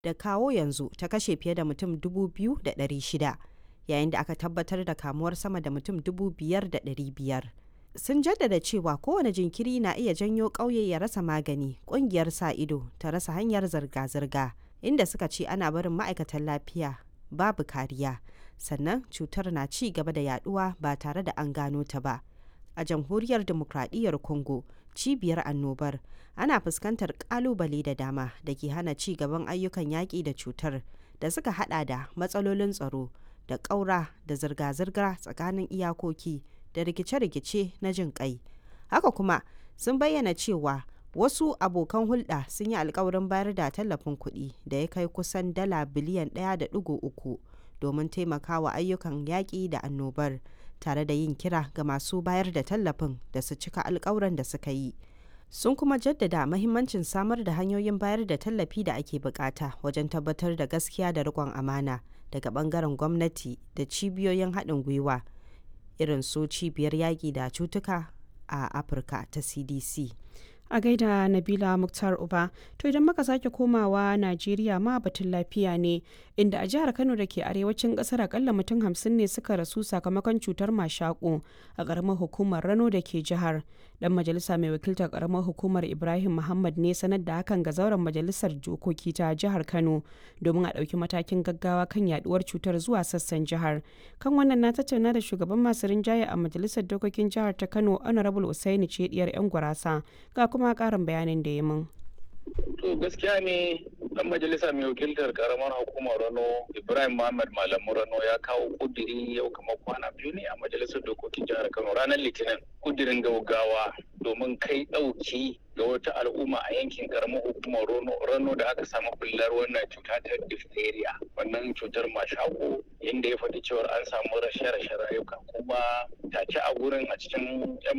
da kawo yanzu ta kashe fiye da mutum 2,600 yayin da aka tabbatar da kamuwar sama da mutum 5,500 sun jaddada cewa kowane jinkiri na iya janyo ƙauye ya rasa magani ƙungiyar sa ido ta rasa hanyar zirga-zirga inda suka ce ana barin ma'aikatan lafiya babu kariya sannan cutar na ci gaba da yaduwa ba tare da an gano ta ba a jamhuriyar demokradiyyar congo cibiyar annobar ana fuskantar kalubale da dama da ke hana ci gaban ayyukan yaƙi da cutar da suka hada da matsalolin tsaro da ƙaura da zirga-zirga tsakanin iyakoki da rikice-rikice na jin kai haka kuma sun bayyana cewa wasu abokan hulɗa sun yi alkawarin bayar da tallafin kuɗi da ya kai kusan dala biliyan 1.3 domin taimakawa ayyukan yaƙi da annobar tare da yin kira ga masu bayar da tallafin da su cika alkawuran da suka yi sun kuma jaddada mahimmancin samar da hanyoyin bayar da tallafi da ake bukata wajen tabbatar da gaskiya da riƙon amana daga bangaren gwamnati da cibiyoyin haɗin gwiwa irin su cibiyar yaƙi da cutuka a afirka ta cdc a gaida nabila muktar uba to idan muka sake komawa najeriya ma batun lafiya ne inda a jihar kano da ke arewacin kasar akalla mutum hamsin ne suka rasu sakamakon cutar mashaƙo a ƙaramar hukumar rano da ke jihar dan majalisa mai wakiltar ƙaramar hukumar ibrahim muhammad ne sanar da hakan ga zauren majalisar dokoki ta jihar kano domin a ɗauki matakin gaggawa kan yaduwar cutar zuwa sassan jihar kan wannan na tattauna da shugaban masu rinjaye a majalisar dokokin jihar ta kano honorable usaini ce diyar yan gurasa ga kuma karin bayanin da ya mun. To gaskiya ne dan majalisa mai wakiltar karamar hukumar Rano Ibrahim Muhammad Malamu Rano ya kawo kudiri yau kamar kwana biyu ne a majalisar dokokin jihar Kano ranar Litinin kudirin gaugawa domin kai ɗauki ga wata al'umma a yankin karamar hukumar Rano da aka samu bullar wannan cuta ta diphtheria wannan cutar mashako inda ya faɗi cewar an samu rashe-rashe rayuka kuma tace a gurin a cikin 'yan